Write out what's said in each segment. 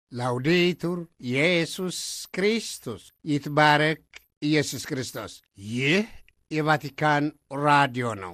ላውዴቱር ኢየሱስ ክርስቶስ ይትባረክ ኢየሱስ ክርስቶስ። ይህ የቫቲካን ራዲዮ ነው።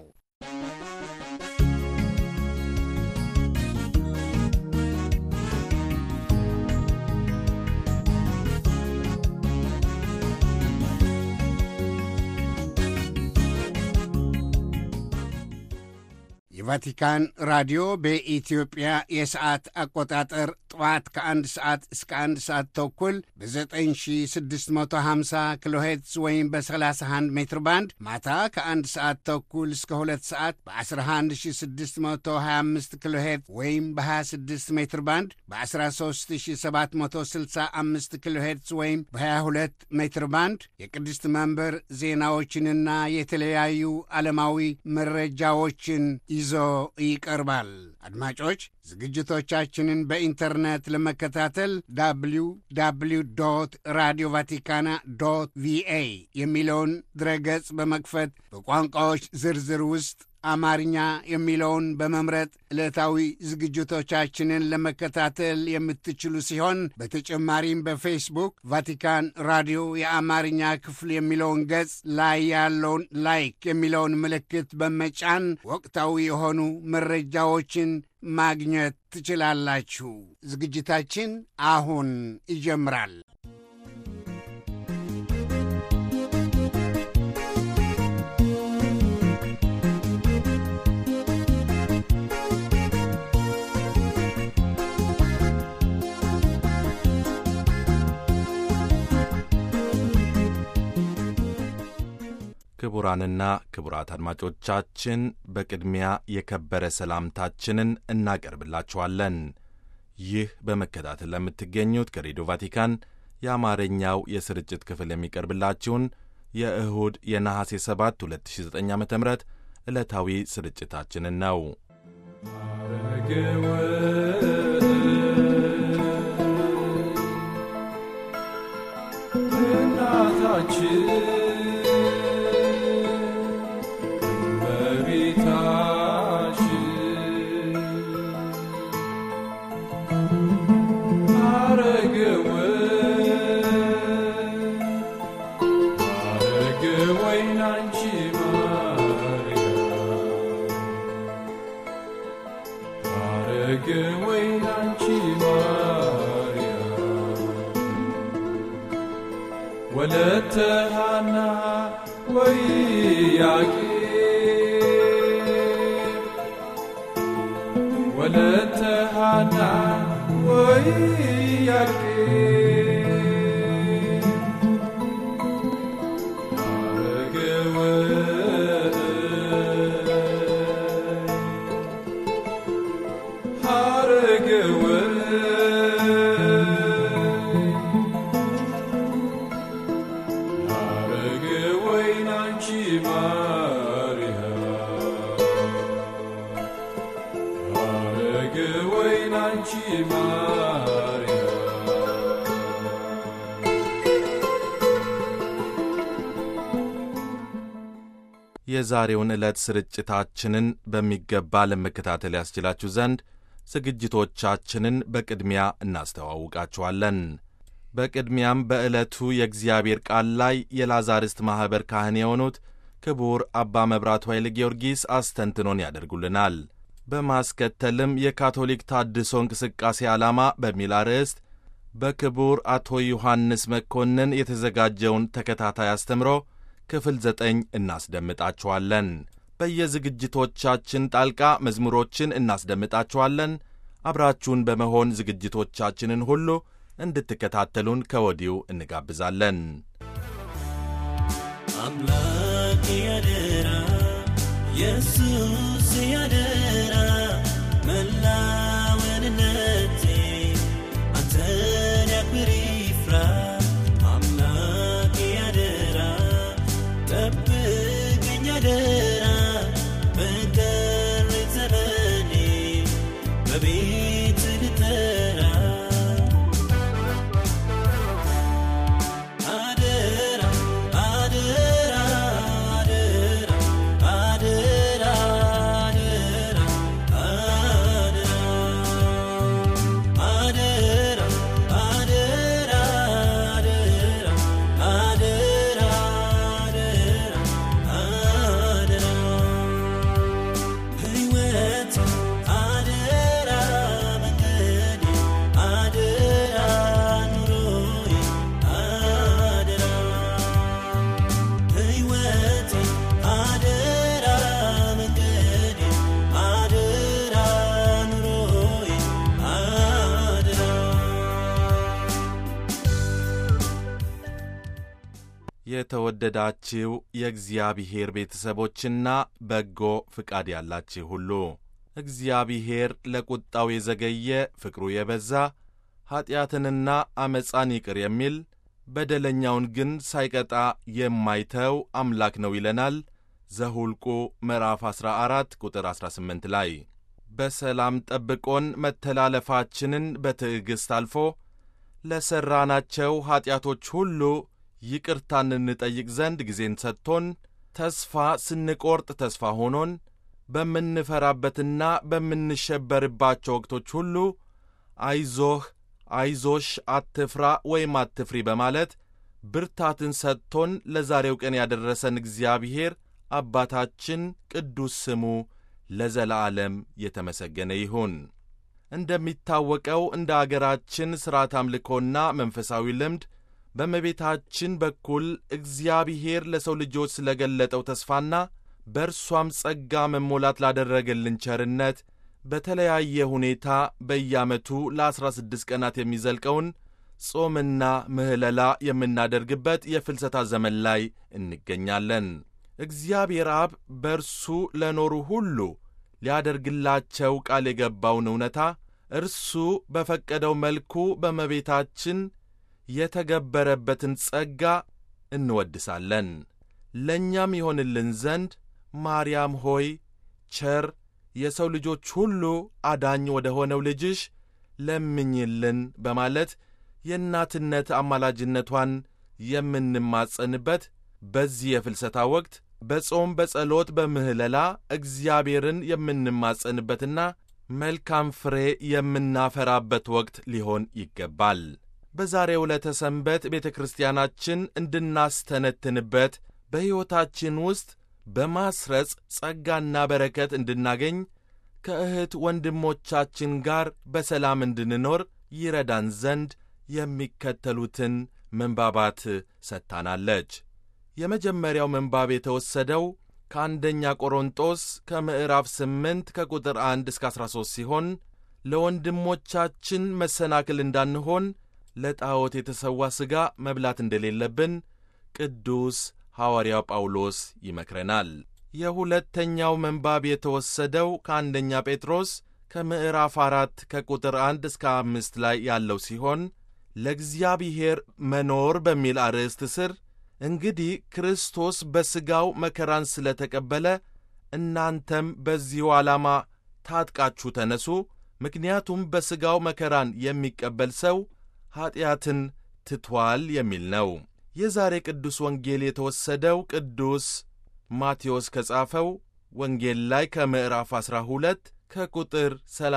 የቫቲካን ራዲዮ በኢትዮጵያ የሰዓት አቆጣጠር ጠዋት ከአንድ ሰዓት እስከ አንድ ሰዓት ተኩል በ9650 ኪሎ ሄርትዝ ወይም በ31 ሜትር ባንድ ማታ ከአንድ ሰዓት ተኩል እስከ ሁለት ሰዓት በ11625 ኪሎ ሄርትዝ ወይም በ26 ሜትር ባንድ በ13765 ኪሎ ሄርትዝ ወይም በ22 ሜትር ባንድ የቅድስት መንበር ዜናዎችንና የተለያዩ ዓለማዊ መረጃዎችን ይዞ ይቀርባል። አድማጮች ዝግጅቶቻችንን በኢንተርኔት ለመከታተል ዳብሊው ዳብሊው ዶት ራዲዮ ቫቲካና ዶት ቪኤ የሚለውን ድረገጽ በመክፈት በቋንቋዎች ዝርዝር ውስጥ አማርኛ የሚለውን በመምረጥ ዕለታዊ ዝግጅቶቻችንን ለመከታተል የምትችሉ ሲሆን በተጨማሪም በፌስቡክ ቫቲካን ራዲዮ የአማርኛ ክፍል የሚለውን ገጽ ላይ ያለውን ላይክ የሚለውን ምልክት በመጫን ወቅታዊ የሆኑ መረጃዎችን ማግኘት ትችላላችሁ። ዝግጅታችን አሁን ይጀምራል። ክቡራንና ክቡራት አድማጮቻችን በቅድሚያ የከበረ ሰላምታችንን እናቀርብላችኋለን። ይህ በመከታተል ለምትገኙት ከሬዲዮ ቫቲካን የአማርኛው የስርጭት ክፍል የሚቀርብላችሁን የእሁድ የነሐሴ 7 2009 ዓ ም ዕለታዊ ስርጭታችንን ነው። ወለተ ሃና ወይ ያቄ ወለተ ሃና ወይ ያቄ የዛሬውን ዕለት ስርጭታችንን በሚገባ ለመከታተል ያስችላችሁ ዘንድ ዝግጅቶቻችንን በቅድሚያ እናስተዋውቃችኋለን። በቅድሚያም በዕለቱ የእግዚአብሔር ቃል ላይ የላዛርስት ማኅበር ካህን የሆኑት ክቡር አባ መብራቱ ኃይለ ጊዮርጊስ አስተንትኖን ያደርጉልናል። በማስከተልም የካቶሊክ ታድሶ እንቅስቃሴ ዓላማ በሚል አርዕስት በክቡር አቶ ዮሐንስ መኮንን የተዘጋጀውን ተከታታይ አስተምሮ ክፍል ዘጠኝ እናስደምጣችኋለን። በየዝግጅቶቻችን ጣልቃ መዝሙሮችን እናስደምጣችኋለን። አብራችሁን በመሆን ዝግጅቶቻችንን ሁሉ እንድትከታተሉን ከወዲሁ እንጋብዛለን። አምላክ ያደራ ኢየሱስ ያደራ መላወንነቴ አንተን ያክብር ይፍራ አምላክ ያደራ ጠብቀኝ ያደራ በቀሪ ዘመኔ በቤት ልጠራ አደራ አደራ አደራ አደራ የተወደዳችው የእግዚአብሔር ቤተሰቦችና በጎ ፍቃድ ያላችሁ ሁሉ እግዚአብሔር ለቁጣው የዘገየ ፍቅሩ የበዛ ኀጢአትንና ዐመፃን ይቅር የሚል በደለኛውን ግን ሳይቀጣ የማይተው አምላክ ነው ይለናል ዘሁልቁ ምዕራፍ 14 ቁጥር 18 ላይ በሰላም ጠብቆን መተላለፋችንን በትዕግሥት አልፎ ለሠራናቸው ኀጢአቶች ሁሉ ይቅርታን እንጠይቅ ዘንድ ጊዜን ሰጥቶን ተስፋ ስንቈርጥ ተስፋ ሆኖን በምንፈራበትና በምንሸበርባቸው ወቅቶች ሁሉ አይዞህ አይዞሽ አትፍራ ወይም አትፍሪ በማለት ብርታትን ሰጥቶን ለዛሬው ቀን ያደረሰን እግዚአብሔር አባታችን ቅዱስ ስሙ ለዘላለም የተመሰገነ ይሁን። እንደሚታወቀው እንደ አገራችን ሥርዓት አምልኮና መንፈሳዊ ልምድ በእመቤታችን በኩል እግዚአብሔር ለሰው ልጆች ስለ ገለጠው ተስፋና በእርሷም ጸጋ መሞላት ላደረገልን ቸርነት በተለያየ ሁኔታ በየዓመቱ ለዐሥራ ስድስት ቀናት የሚዘልቀውን ጾምና ምህለላ የምናደርግበት የፍልሰታ ዘመን ላይ እንገኛለን። እግዚአብሔር አብ በእርሱ ለኖሩ ሁሉ ሊያደርግላቸው ቃል የገባውን እውነታ እርሱ በፈቀደው መልኩ በእመቤታችን የተገበረበትን ጸጋ እንወድሳለን። ለእኛም ይሆንልን ዘንድ ማርያም ሆይ ቸር የሰው ልጆች ሁሉ አዳኝ ወደ ሆነው ልጅሽ ለምኝልን በማለት የእናትነት አማላጅነቷን የምንማጸንበት በዚህ የፍልሰታ ወቅት በጾም በጸሎት በምህለላ እግዚአብሔርን የምንማጸንበትና መልካም ፍሬ የምናፈራበት ወቅት ሊሆን ይገባል። በዛሬው ዕለተ ሰንበት ቤተ ክርስቲያናችን እንድናስተነትንበት በሕይወታችን ውስጥ በማስረጽ ጸጋና በረከት እንድናገኝ ከእህት ወንድሞቻችን ጋር በሰላም እንድንኖር ይረዳን ዘንድ የሚከተሉትን ምንባባት ሰጥታናለች። የመጀመሪያው ምንባብ የተወሰደው ከአንደኛ ቆሮንጦስ ከምዕራፍ 8 ከቁጥር 1 እስከ 13 ሲሆን ለወንድሞቻችን መሰናክል እንዳንሆን ለጣዖት የተሰዋ ሥጋ መብላት እንደሌለብን ቅዱስ ሐዋርያው ጳውሎስ ይመክረናል። የሁለተኛው ምንባብ የተወሰደው ከአንደኛ ጴጥሮስ ከምዕራፍ አራት ከቁጥር አንድ እስከ አምስት ላይ ያለው ሲሆን ለእግዚአብሔር መኖር በሚል አርዕስት ስር እንግዲህ ክርስቶስ በሥጋው መከራን ስለ ተቀበለ እናንተም በዚሁ ዓላማ ታጥቃችሁ ተነሱ፣ ምክንያቱም በሥጋው መከራን የሚቀበል ሰው ኀጢአትን ትቷል የሚል ነው። የዛሬ ቅዱስ ወንጌል የተወሰደው ቅዱስ ማቴዎስ ከጻፈው ወንጌል ላይ ከምዕራፍ 12 ከቁጥር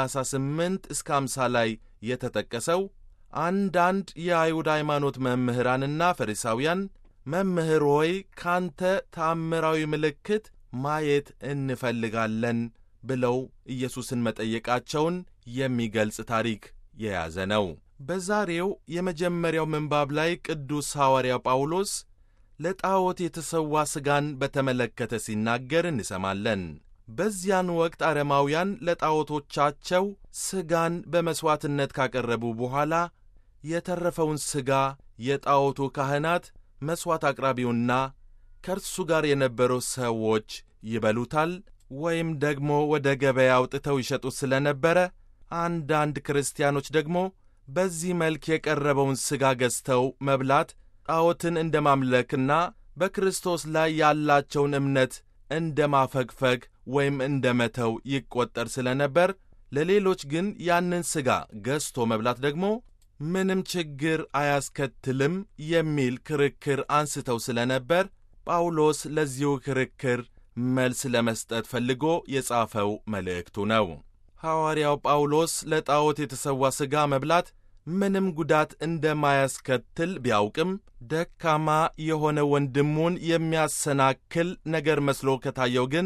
38 እስከ 50 ላይ የተጠቀሰው አንዳንድ የአይሁድ ሃይማኖት መምህራንና ፈሪሳውያን መምህር ሆይ ካንተ ተአምራዊ ምልክት ማየት እንፈልጋለን ብለው ኢየሱስን መጠየቃቸውን የሚገልጽ ታሪክ የያዘ ነው። በዛሬው የመጀመሪያው ምንባብ ላይ ቅዱስ ሐዋርያው ጳውሎስ ለጣዖት የተሰዋ ሥጋን በተመለከተ ሲናገር እንሰማለን። በዚያን ወቅት አረማውያን ለጣዖቶቻቸው ሥጋን በመሥዋዕትነት ካቀረቡ በኋላ የተረፈውን ሥጋ የጣዖቱ ካህናት መሥዋዕት አቅራቢውና ከእርሱ ጋር የነበሩ ሰዎች ይበሉታል ወይም ደግሞ ወደ ገበያ አውጥተው ይሸጡት ስለ ነበረ አንዳንድ ክርስቲያኖች ደግሞ በዚህ መልክ የቀረበውን ሥጋ ገዝተው መብላት ጣዖትን እንደ ማምለክና በክርስቶስ ላይ ያላቸውን እምነት እንደ ማፈግፈግ ወይም እንደ መተው ይቈጠር ስለ ነበር፣ ለሌሎች ግን ያንን ሥጋ ገዝቶ መብላት ደግሞ ምንም ችግር አያስከትልም የሚል ክርክር አንስተው ስለ ነበር ጳውሎስ ለዚሁ ክርክር መልስ ለመስጠት ፈልጎ የጻፈው መልእክቱ ነው። ሐዋርያው ጳውሎስ ለጣዖት የተሰዋ ሥጋ መብላት ምንም ጉዳት እንደማያስከትል ቢያውቅም ደካማ የሆነ ወንድሙን የሚያሰናክል ነገር መስሎ ከታየው ግን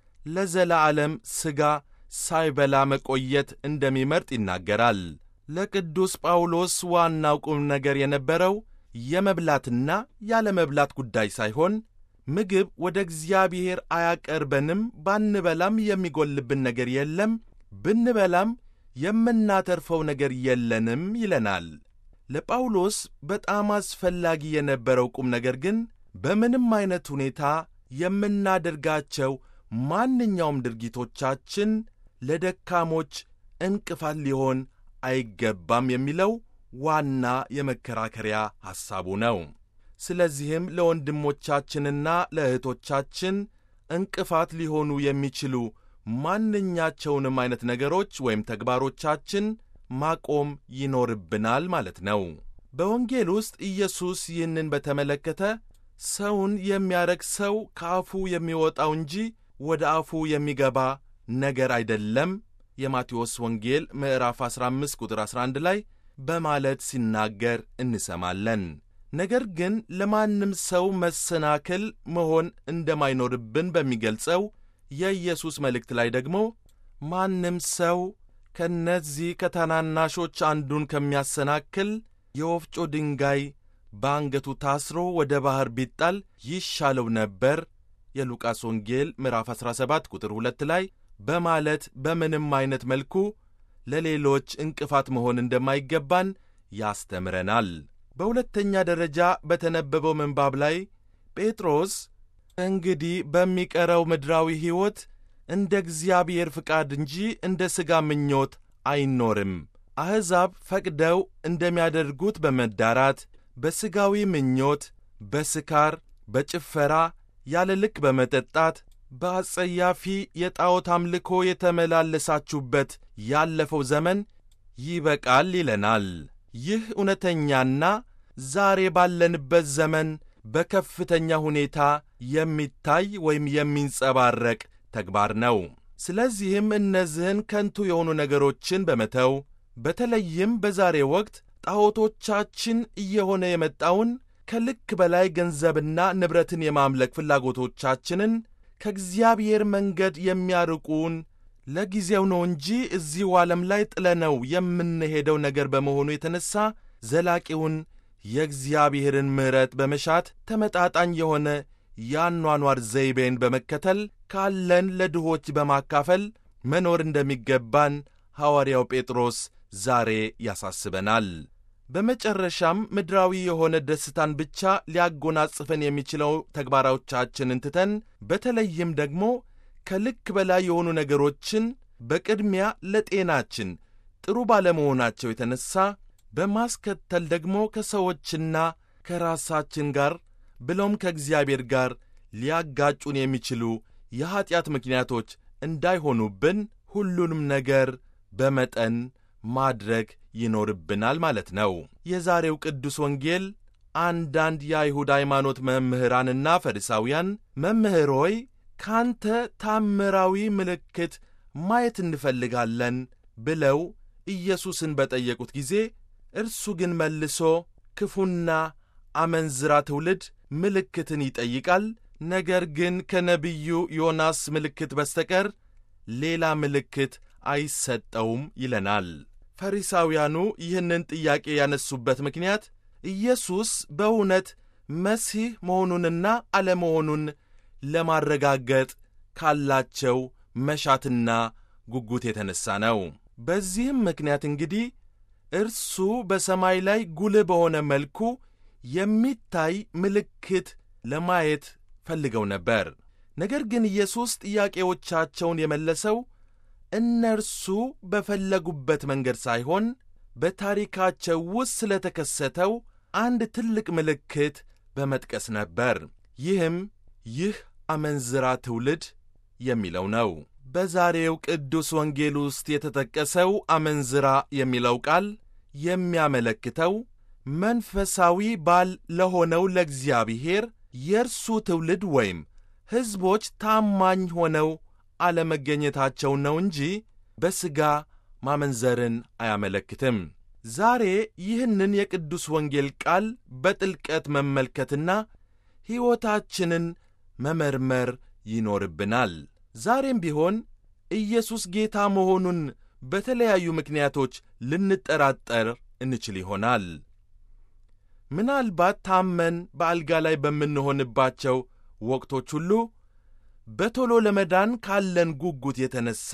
ለዘላለም ሥጋ ሳይበላ መቆየት እንደሚመርጥ ይናገራል። ለቅዱስ ጳውሎስ ዋናው ቁም ነገር የነበረው የመብላትና ያለመብላት ጉዳይ ሳይሆን ምግብ ወደ እግዚአብሔር አያቀርበንም፣ ባንበላም የሚጎልብን ነገር የለም፣ ብንበላም የምናተርፈው ነገር የለንም ይለናል። ለጳውሎስ በጣም አስፈላጊ የነበረው ቁም ነገር ግን በምንም አይነት ሁኔታ የምናደርጋቸው ማንኛውም ድርጊቶቻችን ለደካሞች እንቅፋት ሊሆን አይገባም የሚለው ዋና የመከራከሪያ ሐሳቡ ነው። ስለዚህም ለወንድሞቻችንና ለእህቶቻችን እንቅፋት ሊሆኑ የሚችሉ ማንኛቸውንም አይነት ነገሮች ወይም ተግባሮቻችን ማቆም ይኖርብናል ማለት ነው። በወንጌል ውስጥ ኢየሱስ ይህንን በተመለከተ ሰውን የሚያረግ ሰው ከአፉ የሚወጣው እንጂ ወደ አፉ የሚገባ ነገር አይደለም የማቴዎስ ወንጌል ምዕራፍ 15 ቁጥር 11 ላይ በማለት ሲናገር እንሰማለን። ነገር ግን ለማንም ሰው መሰናክል መሆን እንደማይኖርብን በሚገልጸው የኢየሱስ መልእክት ላይ ደግሞ ማንም ሰው ከእነዚህ ከታናናሾች አንዱን ከሚያሰናክል የወፍጮ ድንጋይ በአንገቱ ታስሮ ወደ ባሕር ቢጣል ይሻለው ነበር የሉቃስ ወንጌል ምዕራፍ 17 ቁጥር 2 ላይ በማለት በምንም አይነት መልኩ ለሌሎች እንቅፋት መሆን እንደማይገባን ያስተምረናል። በሁለተኛ ደረጃ በተነበበው ምንባብ ላይ ጴጥሮስ እንግዲህ በሚቀረው ምድራዊ ሕይወት እንደ እግዚአብሔር ፍቃድ እንጂ እንደ ሥጋ ምኞት አይኖርም። አሕዛብ ፈቅደው እንደሚያደርጉት በመዳራት፣ በሥጋዊ ምኞት፣ በስካር፣ በጭፈራ፣ ያለ ልክ በመጠጣት፣ በአጸያፊ የጣዖት አምልኮ የተመላለሳችሁበት ያለፈው ዘመን ይበቃል ይለናል። ይህ እውነተኛና ዛሬ ባለንበት ዘመን በከፍተኛ ሁኔታ የሚታይ ወይም የሚንጸባረቅ ተግባር ነው። ስለዚህም እነዚህን ከንቱ የሆኑ ነገሮችን በመተው በተለይም በዛሬ ወቅት ጣዖቶቻችን እየሆነ የመጣውን ከልክ በላይ ገንዘብና ንብረትን የማምለክ ፍላጎቶቻችንን ከእግዚአብሔር መንገድ የሚያርቁን ለጊዜው ነው እንጂ እዚሁ ዓለም ላይ ጥለነው የምንሄደው ነገር በመሆኑ የተነሣ ዘላቂውን የእግዚአብሔርን ምሕረት በመሻት ተመጣጣኝ የሆነ የአኗኗር ዘይቤን በመከተል ካለን ለድሆች በማካፈል መኖር እንደሚገባን ሐዋርያው ጴጥሮስ ዛሬ ያሳስበናል። በመጨረሻም ምድራዊ የሆነ ደስታን ብቻ ሊያጎናጽፈን የሚችለው ተግባሮቻችንን ትተን በተለይም ደግሞ ከልክ በላይ የሆኑ ነገሮችን በቅድሚያ ለጤናችን ጥሩ ባለመሆናቸው የተነሣ በማስከተል ደግሞ ከሰዎችና ከራሳችን ጋር ብሎም ከእግዚአብሔር ጋር ሊያጋጩን የሚችሉ የኀጢአት ምክንያቶች እንዳይሆኑብን ሁሉንም ነገር በመጠን ማድረግ ይኖርብናል ማለት ነው። የዛሬው ቅዱስ ወንጌል አንዳንድ የአይሁድ ሃይማኖት መምህራንና ፈሪሳውያን መምህር ሆይ ካንተ ታምራዊ ምልክት ማየት እንፈልጋለን ብለው ኢየሱስን በጠየቁት ጊዜ እርሱ ግን መልሶ ክፉና አመንዝራ ትውልድ ምልክትን ይጠይቃል፣ ነገር ግን ከነቢዩ ዮናስ ምልክት በስተቀር ሌላ ምልክት አይሰጠውም ይለናል። ፈሪሳውያኑ ይህንን ጥያቄ ያነሱበት ምክንያት ኢየሱስ በእውነት መሲህ መሆኑንና አለመሆኑን ለማረጋገጥ ካላቸው መሻትና ጉጉት የተነሣ ነው። በዚህም ምክንያት እንግዲህ እርሱ በሰማይ ላይ ጉልህ በሆነ መልኩ የሚታይ ምልክት ለማየት ፈልገው ነበር። ነገር ግን ኢየሱስ ጥያቄዎቻቸውን የመለሰው እነርሱ በፈለጉበት መንገድ ሳይሆን በታሪካቸው ውስጥ ስለተከሰተው አንድ ትልቅ ምልክት በመጥቀስ ነበር። ይህም ይህ አመንዝራ ትውልድ የሚለው ነው። በዛሬው ቅዱስ ወንጌል ውስጥ የተጠቀሰው አመንዝራ የሚለው ቃል የሚያመለክተው መንፈሳዊ ባል ለሆነው ለእግዚአብሔር የእርሱ ትውልድ ወይም ሕዝቦች ታማኝ ሆነው አለመገኘታቸውን ነው እንጂ በሥጋ ማመንዘርን አያመለክትም። ዛሬ ይህንን የቅዱስ ወንጌል ቃል በጥልቀት መመልከትና ሕይወታችንን መመርመር ይኖርብናል። ዛሬም ቢሆን ኢየሱስ ጌታ መሆኑን በተለያዩ ምክንያቶች ልንጠራጠር እንችል ይሆናል። ምናልባት ታመን በአልጋ ላይ በምንሆንባቸው ወቅቶች ሁሉ በቶሎ ለመዳን ካለን ጉጉት የተነሣ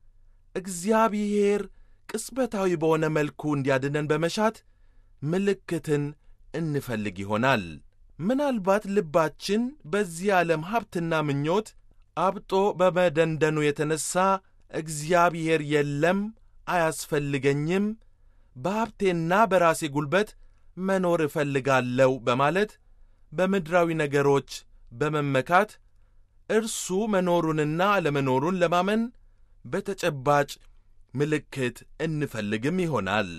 እግዚአብሔር ቅጽበታዊ በሆነ መልኩ እንዲያድነን በመሻት ምልክትን እንፈልግ ይሆናል። ምናልባት ልባችን በዚህ ዓለም ሀብትና ምኞት አብጦ በመደንደኑ የተነሣ እግዚአብሔር የለም፣ አያስፈልገኝም፣ በሀብቴና በራሴ ጉልበት መኖር እፈልጋለሁ በማለት በምድራዊ ነገሮች በመመካት እርሱ መኖሩንና አለመኖሩን ለማመን በተጨባጭ ምልክት እንፈልግም ይሆናል።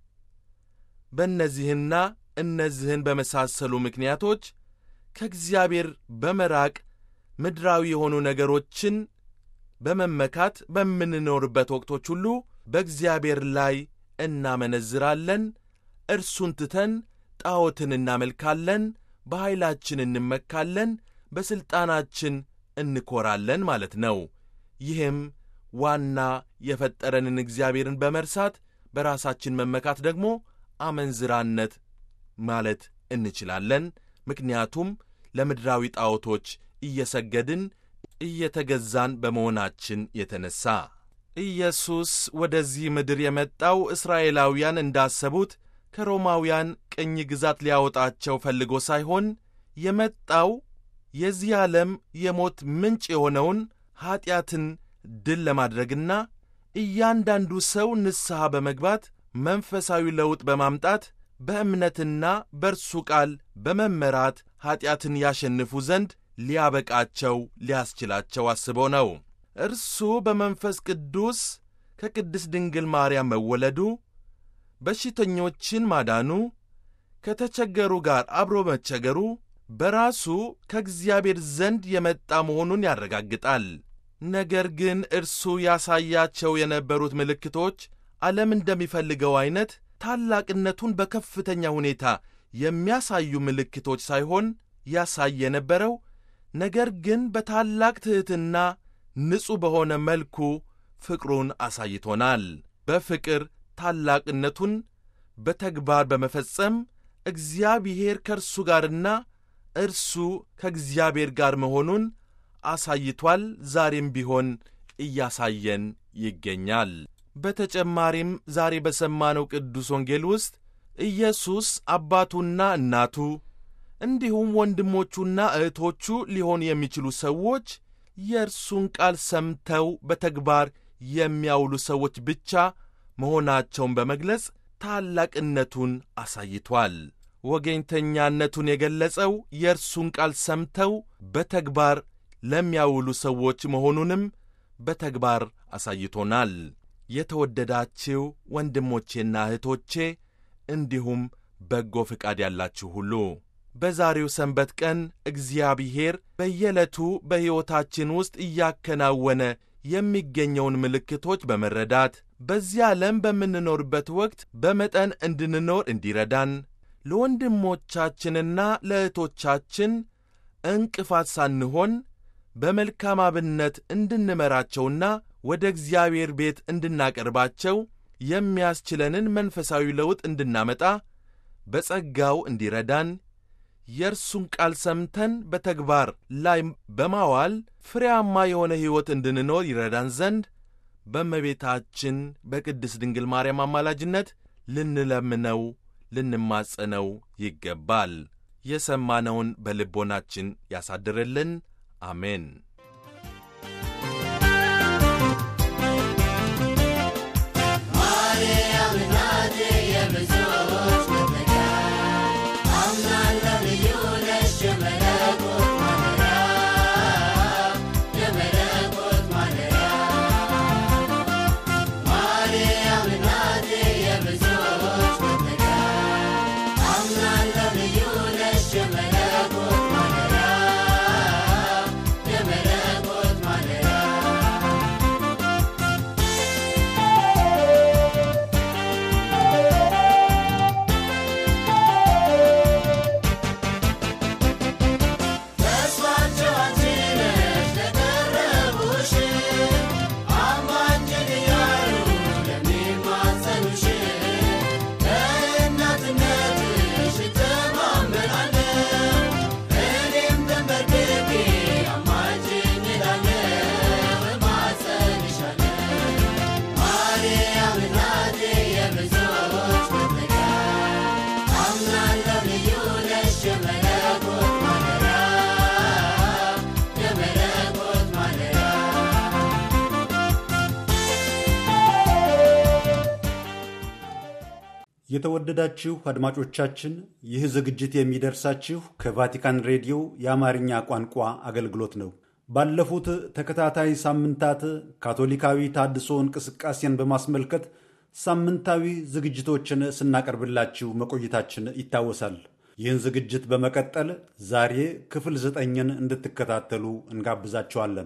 በእነዚህና እነዚህን በመሳሰሉ ምክንያቶች ከእግዚአብሔር በመራቅ ምድራዊ የሆኑ ነገሮችን በመመካት በምንኖርበት ወቅቶች ሁሉ በእግዚአብሔር ላይ እናመነዝራለን። እርሱን ትተን ጣዖትን እናመልካለን፣ በኃይላችን እንመካለን፣ በሥልጣናችን እንኰራለን ማለት ነው። ይህም ዋና የፈጠረንን እግዚአብሔርን በመርሳት በራሳችን መመካት ደግሞ አመንዝራነት ማለት እንችላለን። ምክንያቱም ለምድራዊ ጣዖቶች እየሰገድን እየተገዛን በመሆናችን የተነሣ ኢየሱስ ወደዚህ ምድር የመጣው እስራኤላውያን እንዳሰቡት ከሮማውያን ቅኝ ግዛት ሊያወጣቸው ፈልጎ ሳይሆን የመጣው የዚህ ዓለም የሞት ምንጭ የሆነውን ኀጢአትን ድል ለማድረግና እያንዳንዱ ሰው ንስሐ በመግባት መንፈሳዊ ለውጥ በማምጣት በእምነትና በእርሱ ቃል በመመራት ኀጢአትን ያሸንፉ ዘንድ ሊያበቃቸው ሊያስችላቸው አስቦ ነው። እርሱ በመንፈስ ቅዱስ ከቅድስት ድንግል ማርያም መወለዱ፣ በሽተኞችን ማዳኑ፣ ከተቸገሩ ጋር አብሮ መቸገሩ በራሱ ከእግዚአብሔር ዘንድ የመጣ መሆኑን ያረጋግጣል። ነገር ግን እርሱ ያሳያቸው የነበሩት ምልክቶች ዓለም እንደሚፈልገው ዐይነት ታላቅነቱን በከፍተኛ ሁኔታ የሚያሳዩ ምልክቶች ሳይሆን ያሳይ የነበረው ነገር ግን በታላቅ ትሕትና ንጹሕ በሆነ መልኩ ፍቅሩን አሳይቶናል። በፍቅር ታላቅነቱን በተግባር በመፈጸም እግዚአብሔር ከእርሱ ጋርና እርሱ ከእግዚአብሔር ጋር መሆኑን አሳይቷል። ዛሬም ቢሆን እያሳየን ይገኛል። በተጨማሪም ዛሬ በሰማነው ቅዱስ ወንጌል ውስጥ ኢየሱስ አባቱና እናቱ እንዲሁም ወንድሞቹና እህቶቹ ሊሆኑ የሚችሉ ሰዎች የእርሱን ቃል ሰምተው በተግባር የሚያውሉ ሰዎች ብቻ መሆናቸውን በመግለጽ ታላቅነቱን አሳይቷል። ወገኝተኛነቱን የገለጸው የእርሱን ቃል ሰምተው በተግባር ለሚያውሉ ሰዎች መሆኑንም በተግባር አሳይቶናል። የተወደዳችሁ ወንድሞቼና እህቶቼ እንዲሁም በጎ ፍቃድ ያላችሁ ሁሉ በዛሬው ሰንበት ቀን እግዚአብሔር በየዕለቱ በሕይወታችን ውስጥ እያከናወነ የሚገኘውን ምልክቶች በመረዳት በዚህ ዓለም በምንኖርበት ወቅት በመጠን እንድንኖር እንዲረዳን ለወንድሞቻችንና ለእህቶቻችን እንቅፋት ሳንሆን በመልካም አብነት እንድንመራቸውና ወደ እግዚአብሔር ቤት እንድናቀርባቸው የሚያስችለንን መንፈሳዊ ለውጥ እንድናመጣ በጸጋው እንዲረዳን የእርሱን ቃል ሰምተን በተግባር ላይ በማዋል ፍሬያማ የሆነ ሕይወት እንድንኖር ይረዳን ዘንድ በእመቤታችን በቅድስት ድንግል ማርያም አማላጅነት ልንለምነው ልንማጸነው ይገባል። የሰማነውን በልቦናችን ያሳድርልን። አሜን። ማርያም እናቴ የብዙዎች መጠጊያ አምናለሁ ልዩ ነሽ የመለኮት ማደሪያ የመለኮት ማደሪያ ማርያም እናቴ የብዙዎች መጠጊያ አምናለሁ ልዩ ነሽ የመለኮት ማደሪያ የመለኮት ማደሪያ የተወደዳችሁ አድማጮቻችን ይህ ዝግጅት የሚደርሳችሁ ከቫቲካን ሬዲዮ የአማርኛ ቋንቋ አገልግሎት ነው። ባለፉት ተከታታይ ሳምንታት ካቶሊካዊ ታድሶ እንቅስቃሴን በማስመልከት ሳምንታዊ ዝግጅቶችን ስናቀርብላችሁ መቆየታችን ይታወሳል። ይህን ዝግጅት በመቀጠል ዛሬ ክፍል ዘጠኝን እንድትከታተሉ እንጋብዛችኋለን።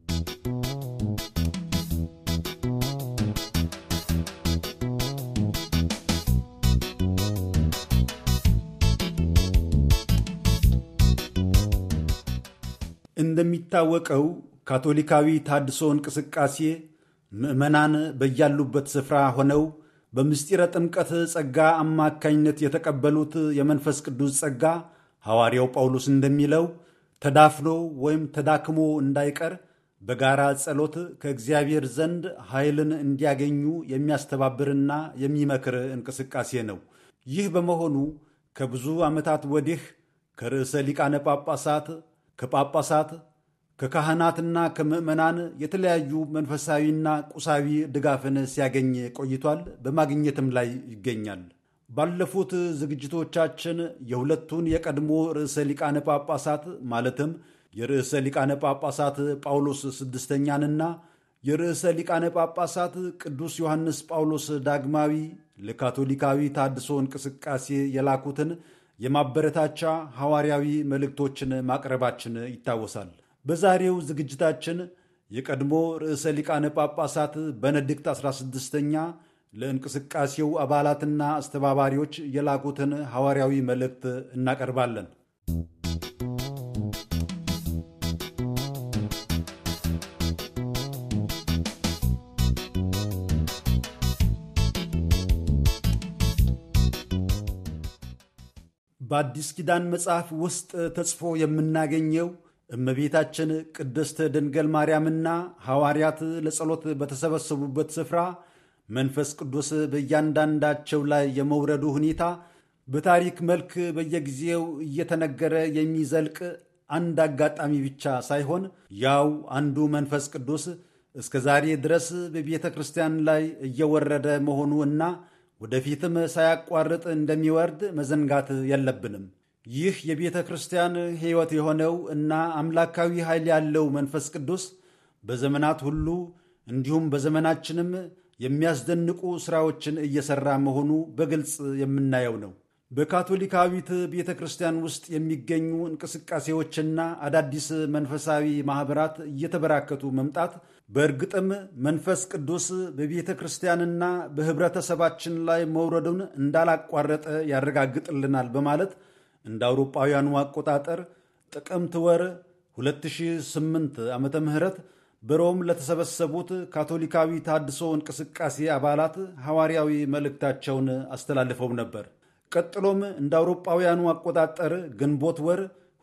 እንደሚታወቀው ካቶሊካዊ ታድሶ እንቅስቃሴ ምዕመናን በያሉበት ስፍራ ሆነው በምስጢረ ጥምቀት ጸጋ አማካኝነት የተቀበሉት የመንፈስ ቅዱስ ጸጋ ሐዋርያው ጳውሎስ እንደሚለው ተዳፍኖ ወይም ተዳክሞ እንዳይቀር በጋራ ጸሎት ከእግዚአብሔር ዘንድ ኃይልን እንዲያገኙ የሚያስተባብርና የሚመክር እንቅስቃሴ ነው። ይህ በመሆኑ ከብዙ ዓመታት ወዲህ ከርዕሰ ሊቃነ ጳጳሳት ከጳጳሳት ከካህናትና ከምዕመናን የተለያዩ መንፈሳዊና ቁሳዊ ድጋፍን ሲያገኝ ቆይቷል። በማግኘትም ላይ ይገኛል። ባለፉት ዝግጅቶቻችን የሁለቱን የቀድሞ ርዕሰ ሊቃነ ጳጳሳት ማለትም የርዕሰ ሊቃነ ጳጳሳት ጳውሎስ ስድስተኛንና የርዕሰ ሊቃነ ጳጳሳት ቅዱስ ዮሐንስ ጳውሎስ ዳግማዊ ለካቶሊካዊ ታድሶ እንቅስቃሴ የላኩትን የማበረታቻ ሐዋርያዊ መልእክቶችን ማቅረባችን ይታወሳል። በዛሬው ዝግጅታችን የቀድሞ ርዕሰ ሊቃነ ጳጳሳት በነድክት 16ኛ ለእንቅስቃሴው አባላትና አስተባባሪዎች የላኩትን ሐዋርያዊ መልእክት እናቀርባለን። በአዲስ ኪዳን መጽሐፍ ውስጥ ተጽፎ የምናገኘው እመቤታችን ቅድስት ድንገል ማርያምና ሐዋርያት ለጸሎት በተሰበሰቡበት ስፍራ መንፈስ ቅዱስ በእያንዳንዳቸው ላይ የመውረዱ ሁኔታ በታሪክ መልክ በየጊዜው እየተነገረ የሚዘልቅ አንድ አጋጣሚ ብቻ ሳይሆን ያው አንዱ መንፈስ ቅዱስ እስከ ዛሬ ድረስ በቤተ ክርስቲያን ላይ እየወረደ መሆኑ እና ወደፊትም ሳያቋርጥ እንደሚወርድ መዘንጋት የለብንም። ይህ የቤተ ክርስቲያን ሕይወት የሆነው እና አምላካዊ ኃይል ያለው መንፈስ ቅዱስ በዘመናት ሁሉ እንዲሁም በዘመናችንም የሚያስደንቁ ሥራዎችን እየሠራ መሆኑ በግልጽ የምናየው ነው። በካቶሊካዊት ቤተ ክርስቲያን ውስጥ የሚገኙ እንቅስቃሴዎችና አዳዲስ መንፈሳዊ ማኅበራት እየተበራከቱ መምጣት በእርግጥም መንፈስ ቅዱስ በቤተ ክርስቲያንና በኅብረተሰባችን ላይ መውረዱን እንዳላቋረጠ ያረጋግጥልናል በማለት እንደ አውሮጳውያኑ አቆጣጠር ጥቅምት ወር 2008 ዓ ም በሮም ለተሰበሰቡት ካቶሊካዊ ታድሶ እንቅስቃሴ አባላት ሐዋርያዊ መልእክታቸውን አስተላልፈው ነበር። ቀጥሎም እንደ አውሮጳውያኑ አቆጣጠር ግንቦት ወር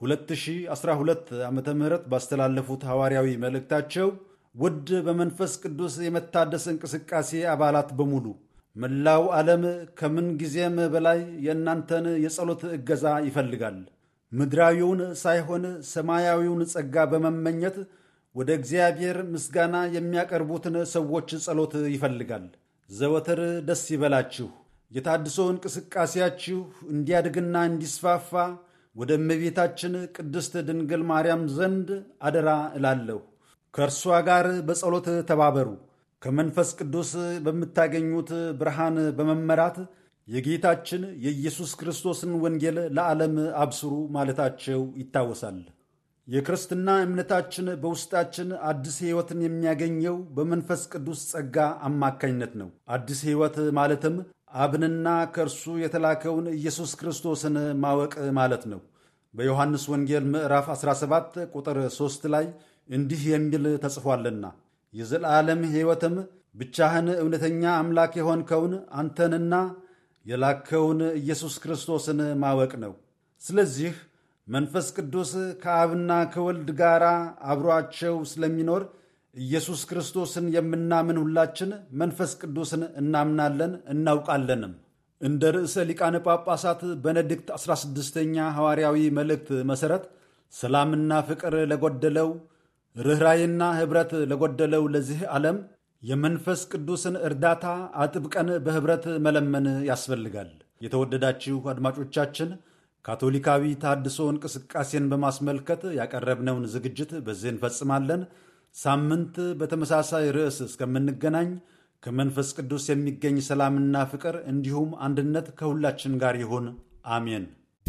2012 ዓ ም ባስተላለፉት ሐዋርያዊ መልእክታቸው ውድ በመንፈስ ቅዱስ የመታደስ እንቅስቃሴ አባላት በሙሉ መላው ዓለም ከምን ጊዜም በላይ የእናንተን የጸሎት እገዛ ይፈልጋል። ምድራዊውን ሳይሆን ሰማያዊውን ጸጋ በመመኘት ወደ እግዚአብሔር ምስጋና የሚያቀርቡትን ሰዎች ጸሎት ይፈልጋል። ዘወትር ደስ ይበላችሁ። የታድሶ እንቅስቃሴያችሁ እንዲያድግና እንዲስፋፋ ወደ እመቤታችን ቅድስት ድንግል ማርያም ዘንድ አደራ እላለሁ። ከእርሷ ጋር በጸሎት ተባበሩ። ከመንፈስ ቅዱስ በምታገኙት ብርሃን በመመራት የጌታችን የኢየሱስ ክርስቶስን ወንጌል ለዓለም አብስሩ ማለታቸው ይታወሳል። የክርስትና እምነታችን በውስጣችን አዲስ ሕይወትን የሚያገኘው በመንፈስ ቅዱስ ጸጋ አማካኝነት ነው። አዲስ ሕይወት ማለትም አብንና ከእርሱ የተላከውን ኢየሱስ ክርስቶስን ማወቅ ማለት ነው። በዮሐንስ ወንጌል ምዕራፍ 17 ቁጥር 3 ላይ እንዲህ የሚል ተጽፏልና የዘላለም ሕይወትም ብቻህን እውነተኛ አምላክ የሆንከውን አንተንና የላከውን ኢየሱስ ክርስቶስን ማወቅ ነው። ስለዚህ መንፈስ ቅዱስ ከአብና ከወልድ ጋር አብሮአቸው ስለሚኖር ኢየሱስ ክርስቶስን የምናምን ሁላችን መንፈስ ቅዱስን እናምናለን እናውቃለንም። እንደ ርዕሰ ሊቃነ ጳጳሳት በነድክት 16ኛ ሐዋርያዊ መልእክት መሠረት ሰላምና ፍቅር ለጎደለው ርኅራይና ኅብረት ለጎደለው ለዚህ ዓለም የመንፈስ ቅዱስን እርዳታ አጥብቀን በኅብረት መለመን ያስፈልጋል። የተወደዳችሁ አድማጮቻችን ካቶሊካዊ ታድሶ እንቅስቃሴን በማስመልከት ያቀረብነውን ዝግጅት በዚህ እንፈጽማለን። ሳምንት በተመሳሳይ ርዕስ እስከምንገናኝ ከመንፈስ ቅዱስ የሚገኝ ሰላምና ፍቅር እንዲሁም አንድነት ከሁላችን ጋር ይሁን። አሜን።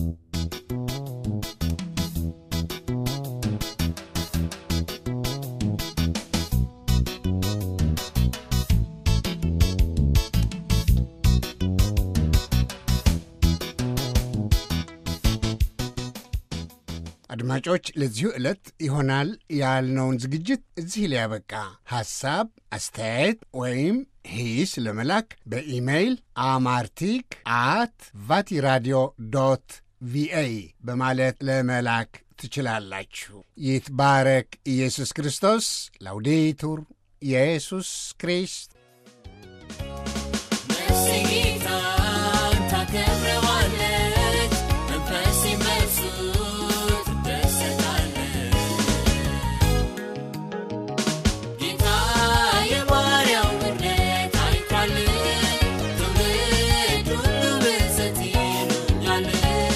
አድማጮች ለዚሁ ዕለት ይሆናል ያልነውን ዝግጅት እዚህ ላይ ያበቃ። ሐሳብ፣ አስተያየት ወይም ሂስ ለመላክ በኢሜይል አማርቲክ አት ቫቲራዲዮ ዶት ቪኦኤ በማለት ለመላክ ትችላላችሁ። ይትባረክ ኢየሱስ ክርስቶስ። ላውዴቱር ኢየሱስ ክሪስት ነፍሴ ጌታን ታከብረዋለች፣ መንፈሴም በእርሱ ትደሰታለች። ጌታ የባሪያው ምሕረት አይቷል፣ ትውልድ ሁሉ ብፅዕት ይሉኛል።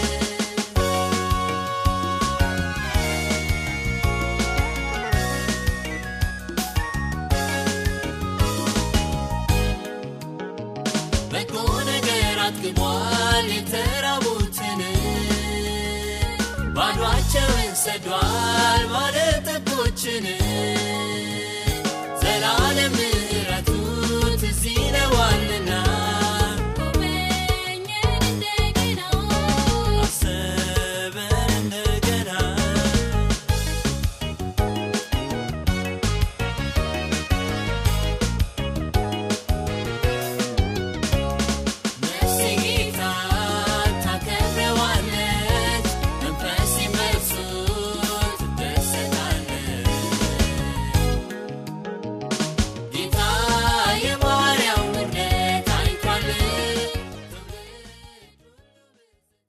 በጎ ነገር አጥግቧል የተራቡትን፣ ባዶአቸውን ሰዷል ባለጠጎችን